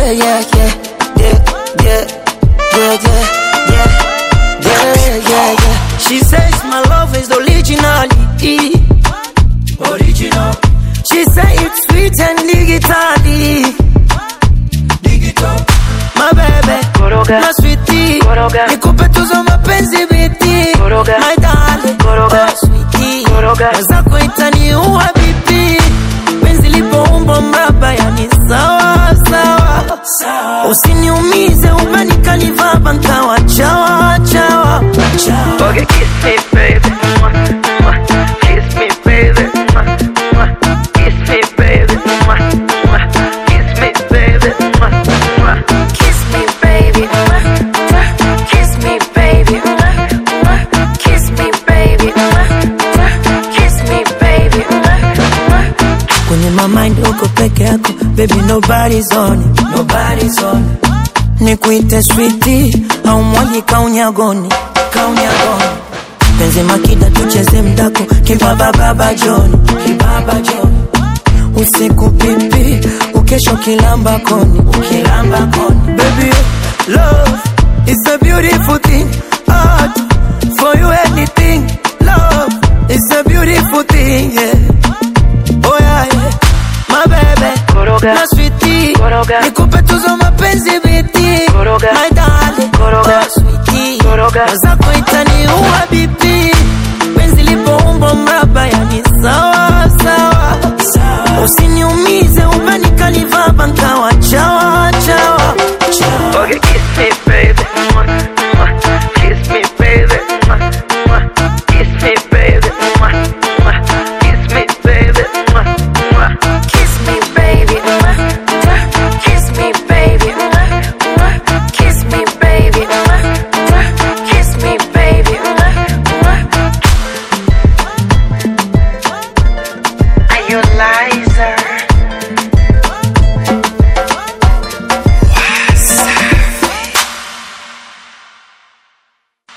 yeah, yeah, yeah, yeah, yeah, yeah, yeah, yeah, yeah, yeah, yeah. She says my love is originally original. She say it's sweet and digitally digital. My baby, Koroga. my sweetie, Koroga. nikupe tuzo mapenzi biti, Koroga. my darling, Koroga. oh sweetie, Koroga. mwenzako itaniua bibi, penzi lipoumbo mraba, yani sawa sawa, usiniumize umenikaniva nkawa chawa chawa chawa. Okay, kiss me, baby. Mwah, mwah. Kiss me, baby. Mwah, mwah. Kiss me, baby. Mwah, mwah. Kiss me, baby. Mwah, mwah. Kiss me, baby. Mwah, mwah. Kiss me, baby. Mwah, mwah. Kiss me, baby. Mwah, mwah. Kiss me, baby. Mwah, mwah. kwenye my mind uko peke yako baby nobody's on it, nobody's on it. nikuite switi au mwaji kaunyagoni kaunyagoni penzi makida tucheze mdako kibaba baba joni kibaba joni usiku pipi ukesho kilamba koni ukilamba koni baby love is a beautiful thing art for you anything love is a beautiful thing yeah Oh yeah, yeah. My baby, Koroga. my sweetie, Koroga. nikupe